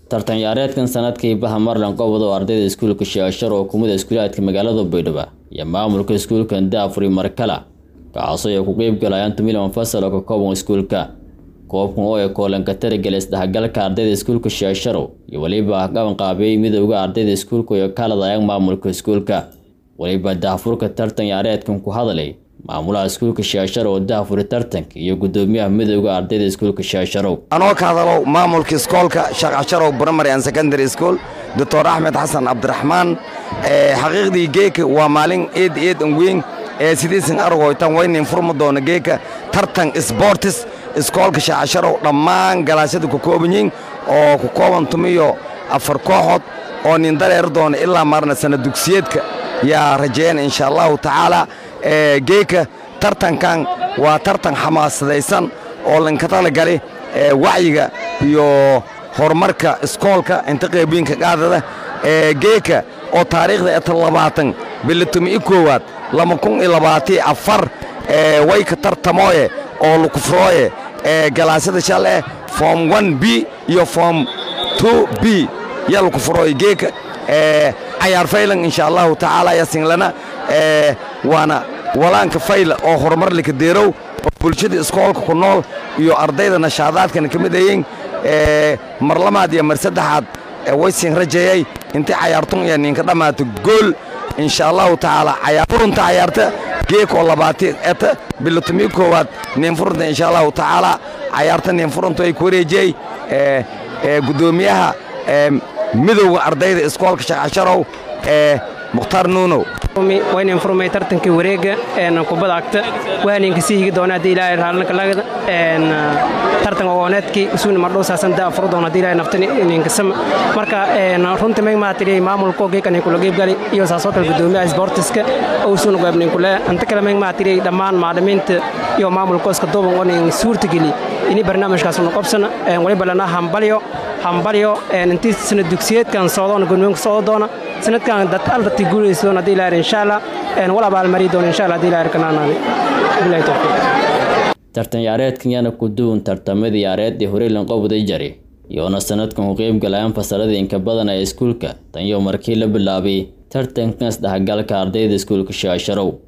tartan ciyaareedkan sanadkii baha marlan qobod oo ardayda iskuulka sheeshar oo kumida iskuulaadka magaalada baydhabo iyo maamulka iskuulka daafuri markala kacaasoo ay ku qeyb galayaan tumilan fasal oo ka kooban iskuulka koobkan oo ay koolanka tarigala isdhexgalka ardayda iskuulka sheesharow iyo weliba qabanqaabiyey midowda ardayda iskuulka iyo kaladayaan maamulka iskuulka weliba daafurka tartan ciyaareedkan ku hadlay maamulaha iskuulka sheeshar oo daafuri tartanka iyo gudoomiyaha midowda ardayda iskuulka sheesharow anoo ka hadalow maamulka iskoolka shaqasharow primary and secondary school doctor axmed xasan cabdiraxmaan xaqiiqdii geeka waa maalin eed eed an weyn ee sidiisan argoytan waynin furma doona geeka tartan sportis iskoolka shaqasharow dhammaan galaasyada ku kooban yihiin oo ku kooban tumiyo afar kooxood oo nin dareer doona ilaa marna sana dugsiyeedka yaa rajeeyana insha allahu tacaala geeka tartankan waa tartan xamaasadaysan oo lanka talagali wacyiga iyo horumarka iskoolka inta qeybiinka qaadada geeka oo taariikhda eta labaatan bilatumi koowaad lama kun iyo labaatii afar wayka tartamooye oo lukufrooye galaasyada shale form one b iyo form two b yaa lukufrooye geeka cayaar faylan insha allahu tacaala yasinglana waana walaanka fayla oo horumar lika deerow oo bulshada iskoolka ku nool iyo ardayda nashaadaadkana ka mid ayiin mar lamaad iyo mar saddexaad waysin rajeeyay intay cayaartun iyo ninka dhammaato gool insha allahu tacaala cayaarfurunta cayaarta geekoo labaati eta bilatumii koowaad ninfurunta insha allahu tacaala cayaarta ninfuruntu ay ku wareejiyey gudoomiyaha midowga ardayda iskoolka shaqasharow mukhtaar nuunow waynan furmay tartankii wareega kubada agta waaninka sii higi doona haddii ilaahay raalnaka lagada tartan ogooneedkii isuuna mardhow saasanta furu doona haddii ilaahay naftani ninka sama marka runtii may maatiriyay maamulka geekan kula geebgali iyo saasoo kale gudoomiyaha sportiska oo isuuna goobnin kule anta kale may maatiriyay dhammaan macallimiinta iyo maamulka iska duuban oo nin suurtageli ini barnaamijkaasuna qobsana waliba lana hambalyo hambalyo intii sana dugsiyeedkan socdoona gudoomiyanka socdo doona sanadkan dad alrati guulaysa doona haddii ilaahay insha allah wala abaalmari doona insha allah haddii ilaahay kanaanaani bilahi tawfiiq tartan ciyaareedkan yaana ku duwan tartamadii ciyaareeddii horey lanqobaday jari iyoona sanadkan ku qeyb galayaan fasaladii inka badan ee iskuulka tan iyo markii la bilaabay tartankan isdhexgalka ardayda iskuulka shaasharow